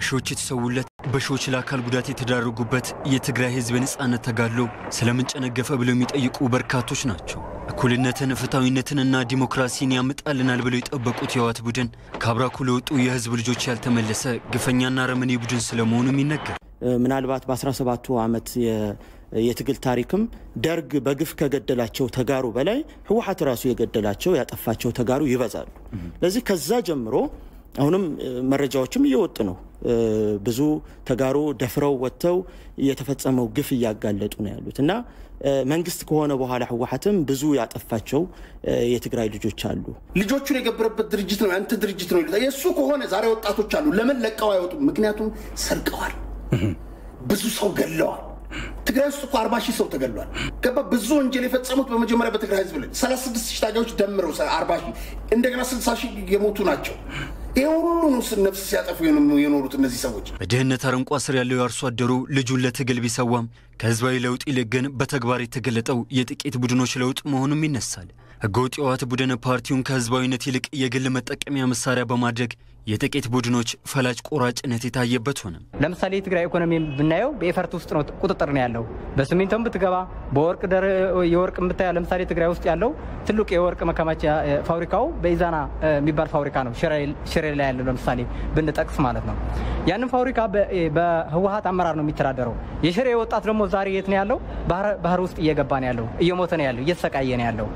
በሺዎች የተሰዉለት በሺዎች ለአካል ጉዳት የተዳረጉበት የትግራይ ህዝብ የነጻነት ተጋድሎ ስለምን ጨነገፈ ብለው የሚጠይቁ በርካቶች ናቸው። እኩልነትን ፍትሐዊነትንና ዲሞክራሲን ያምጣልናል ብለው የጠበቁት የህወሓት ቡድን ከአብራኩ ለወጡ የህዝብ ልጆች ያልተመለሰ ግፈኛና ረመኔ ቡድን ስለመሆኑም ይነገር። ምናልባት በ17ቱ ዓመት የትግል ታሪክም ደርግ በግፍ ከገደላቸው ተጋሩ በላይ ህወሓት ራሱ የገደላቸው ያጠፋቸው ተጋሩ ይበዛሉ። ለዚህ ከዛ ጀምሮ አሁንም መረጃዎችም እየወጡ ነው። ብዙ ተጋሩ ደፍረው ወጥተው የተፈጸመው ግፍ እያጋለጡ ነው ያሉት እና መንግስት ከሆነ በኋላ ህወሓትም ብዙ ያጠፋቸው የትግራይ ልጆች አሉ። ልጆቹን የገበረበት ድርጅት ነው ያንተ ድርጅት ነው ይሉታል። የእሱ ከሆነ ዛሬ ወጣቶች አሉ። ለምን ለቀው አይወጡም? ምክንያቱም ሰርቀዋል፣ ብዙ ሰው ገለዋል። ትግራይ ውስጥ እኮ አርባ ሺህ ሰው ተገሏል። ገባ ብዙ ወንጀል የፈጸሙት በመጀመሪያ በትግራይ ህዝብ ላይ ሰላሳ ስድስት ሺህ ታጋዮች ደምረው አርባ ሺህ እንደገና ስልሳ ሺህ የሞቱ ናቸው። ይህ ሁሉ ነው ነፍስ ሲያጠፉ የኖሩት እነዚህ ሰዎች። በድህነት አረንቋ ስር ያለው የአርሶ አደሩ ልጁን ለትግል ቢሰዋም ከህዝባዊ ለውጥ ይልቅ ግን በተግባር የተገለጠው የጥቂት ቡድኖች ለውጥ መሆኑም ይነሳል። ህገወጥ የህወሓት ቡድን ፓርቲውን ከህዝባዊነት ይልቅ የግል መጠቀሚያ መሳሪያ በማድረግ የጥቂት ቡድኖች ፈላጭ ቆራጭነት የታየበት ሆነ። ለምሳሌ የትግራይ ኢኮኖሚ ብናየው በኤፈርት ውስጥ ነው ቁጥጥር ነው ያለው። በሲሚንቶም ብትገባ በወርቅ የወርቅ ብታያ ለምሳሌ ትግራይ ውስጥ ያለው ትልቅ የወርቅ መከማቻ ፋብሪካው በኢዛና የሚባል ፋብሪካ ነው፣ ሽሬ ላይ ያለው ለምሳሌ ብንጠቅስ ማለት ነው። ያንን ፋብሪካ በህወሓት አመራር ነው የሚተዳደረው። የሽሬ ወጣት ደግሞ ዛሬ የት ነው ያለው? ባህር ውስጥ እየገባ ነው ያለው፣ እየሞተ ነው ያለው፣ እየተሰቃየ ነው ያለው።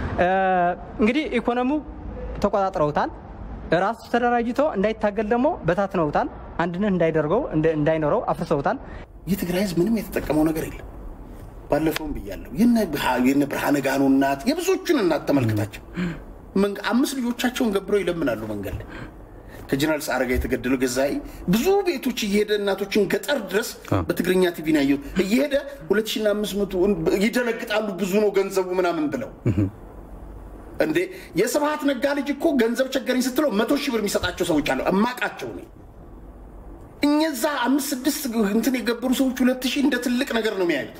እንግዲህ ኢኮኖሚው ተቆጣጥረውታል። ራሱ ተደራጅቶ እንዳይታገል ደግሞ በታትነውታል። አንድነት እንዳይደርገው እንዳይኖረው አፍርሰውታል። የትግራይ ህዝብ ምንም የተጠቀመው ነገር የለም። ባለፈውም ብያለሁ። የነ ብርሃነ ጋኖ እናት የብዙዎቹን እናት ተመልክታቸው አምስት ልጆቻቸውን ገብረው ይለምናሉ መንገድ ላይ ከጀነራል ሰዓረ ጋር የተገደለው ገዛኢ ብዙ ቤቶች እየሄደ እናቶችን ገጠር ድረስ በትግርኛ ቲቪ ነው ያየሁት። እየሄደ ሁለት ሺና አምስት መቶ ይደነግጣሉ። ብዙ ነው ገንዘቡ ምናምን ብለው እንዴ የስብሀት ነጋ ልጅ እኮ ገንዘብ ቸገረኝ ስትለው መቶ ሺህ ብር የሚሰጣቸው ሰዎች አለው እማቃቸው ነ እነዛ አምስት ስድስት እንትን የገበሩ ሰዎች ሁለት ሺህ እንደ ትልቅ ነገር ነው የሚያዩት።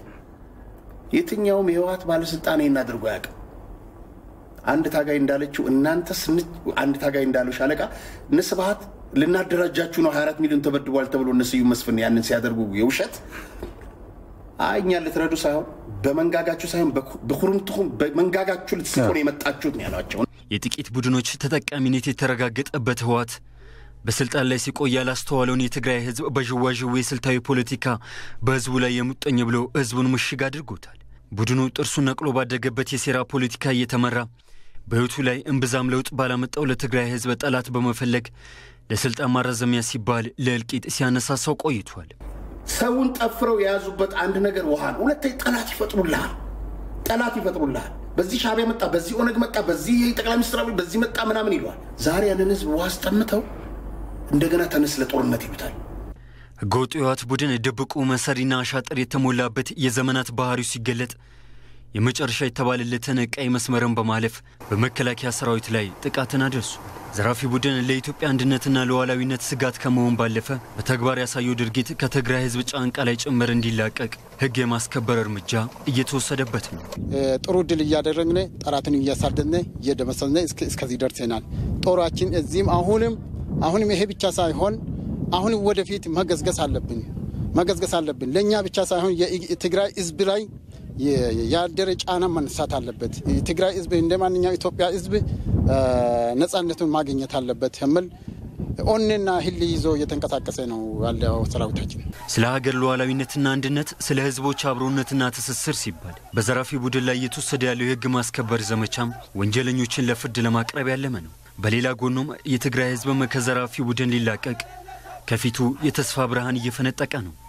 የትኛውም የህወሓት ባለስልጣን ይህን አድርጎ አያውቅም። አንድ ታጋይ እንዳለችው እናንተ አንድ ታጋይ እንዳለው ሻለቃ እነ ስብሀት ልናደራጃችሁ ነው 24 ሚሊዮን ተበድቧል ተብሎ እነ ስዩም መስፍን ያንን ሲያደርጉ የውሸት እኛ ልትረዱ ሳይሆን በመንጋጋችሁ ሳይሆን በኩርምትኩም በመንጋጋችሁ ልትስቆ ነው የመጣችሁት ነው ያሏቸው። የጥቂት ቡድኖች ተጠቃሚነት የተረጋገጠበት ህወሓት በስልጣን ላይ ሲቆይ ያላስተዋለውን የትግራይ ህዝብ በዥዋዥዌ ስልታዊ ፖለቲካ በህዝቡ ላይ የሙጠኝ ብሎ ህዝቡን ምሽግ አድርጎታል። ቡድኑ ጥርሱን ነቅሎ ባደገበት የሴራ ፖለቲካ እየተመራ በህይወቱ ላይ እምብዛም ለውጥ ባላመጣው ለትግራይ ህዝብ ጠላት በመፈለግ ለስልጣን ማራዘሚያ ሲባል ለእልቂት ሲያነሳሳው ቆይቷል። ሰውን ጠፍረው የያዙበት አንድ ነገር ውሃ ነው። ሁለተኛ ጠላት ይፈጥሩልሃል። ጠላት ይፈጥሩልሃል። በዚህ ሻዕቢያ መጣ፣ በዚህ ኦነግ መጣ፣ በዚህ ጠቅላይ ሚኒስትር አብይ በዚህ መጣ ምናምን ይለዋል። ዛሬ ያንን ህዝብ ውሃ አስጠምተው እንደገና ተነስ ለጦርነት ይሉታል። ህገወጡ የህወሓት ቡድን ድብቁ መሰሪና አሻጥር የተሞላበት የዘመናት ባህሪው ሲገለጥ የመጨረሻ የተባለለትን ቀይ መስመርን በማለፍ በመከላከያ ሰራዊት ላይ ጥቃትን አደርሱ። ዘራፊ ቡድን ለኢትዮጵያ አንድነትና ለሉዓላዊነት ስጋት ከመሆን ባለፈ በተግባር ያሳየው ድርጊት ከትግራይ ህዝብ ጫንቃ ላይ ጭምር እንዲላቀቅ ህግ የማስከበር እርምጃ እየተወሰደበት ነው። ጥሩ ድል እያደረግን ጠላትን እያሳደድን እየደመሰስን እስከዚህ ደርሰናል። ጦራችን እዚህም አሁንም አሁንም ይሄ ብቻ ሳይሆን አሁንም ወደፊት መገዝገዝ አለብን መገዝገዝ አለብን። ለእኛ ብቻ ሳይሆን የትግራይ ህዝብ ላይ ያደረ ጫና መነሳት አለበት። የትግራይ ህዝብ እንደ ማንኛው ኢትዮጵያ ህዝብ ነጻነቱን ማግኘት አለበት የሚል ኦኔና ህል ይዞ እየተንቀሳቀሰ ነው ያለው ሰራዊታችን። ስለ ሀገር ሉዓላዊነትና አንድነት፣ ስለ ህዝቦች አብሮነትና ትስስር ሲባል በዘራፊ ቡድን ላይ እየተወሰደ ያለው የህግ ማስከበር ዘመቻም ወንጀለኞችን ለፍርድ ለማቅረብ ያለመ ነው። በሌላ ጎኑም የትግራይ ህዝብም ከዘራፊ ቡድን ሊላቀቅ ከፊቱ የተስፋ ብርሃን እየፈነጠቀ ነው።